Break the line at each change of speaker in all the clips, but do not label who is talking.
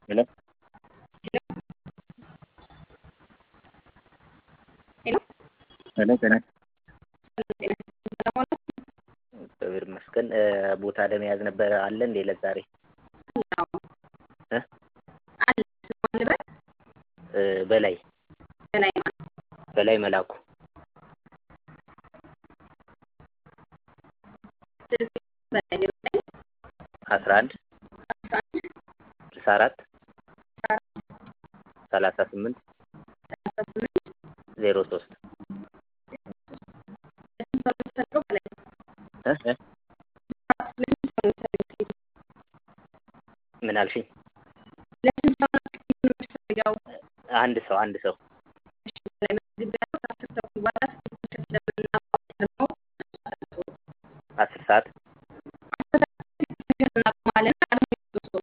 ሄሎ
ሄሎ
ሄሎ ጤና
ሰላም
እግዚአብሔር ይመስገን። ቦታ ለመያዝ ነበረ አለ እንዴ ለዛሬ? እ
አለ ስሟን ልበል
እ በላይ
በላይ ማለት
በላይ መላኩ
ስልክ በላይ ዜሮ ዘጠኝ
አስራ አንድ
አስራ አንድ
ስልሳ አራት
አስራ አራት
ሰላሳ ስምንት
ሰላሳ ስምንት
ዜሮ ሶስት
ለስንት ሰው ነው የምትፈልገው በላይ
እ እ
ለስንት ሰው ነው የምትፈልገው
ምን አልሽኝ?
ለስንት ሰው ነው ትኬት የምትፈልገው
አንድ ሰው አንድ ሰው
እሺ በላይ መዝግቤያለሁ ከአስር ተኩል በኋላ ትኬቶችን ስለምናቆም ደግሞ
አስር ሰዓት
እናቆማለን ቀድሞ የሚመጡ ሰው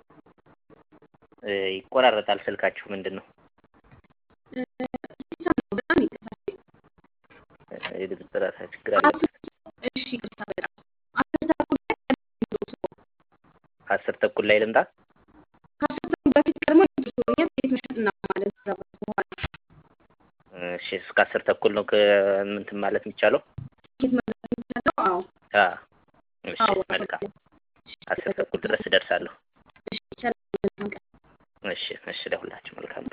እ ይቆራረጣል ስልካችሁ ምንድን ነው?
እ ይሰማል በጣም ይቅርታ
የድምፅ ጥራት ችግር አለበት።
እሺ ይቅርታ በጣም አስር ተኩል ላይ ቀድሞ የሚመጡ ሰው
አስር ተኩል ላይ ልምጣ?
ከአስር ተኩል በፊት ቀድሞ የሚመጡ ሰው እኛ ትኬት መሸጥ እናቆማለን ከዛ በኋላ
እሺ እስከ አስር ተኩል ነው ከምንትን ማለት የሚቻለው?
ትኬት መግዛት የሚቻለው አዎ
አ እሺ
አዎ
መልካም አስር ተኩል ድረስ እደርሳለሁ።
እሺ ሰላም መልካም ቀን
እሺ እሺ ለሁላችሁ መልካም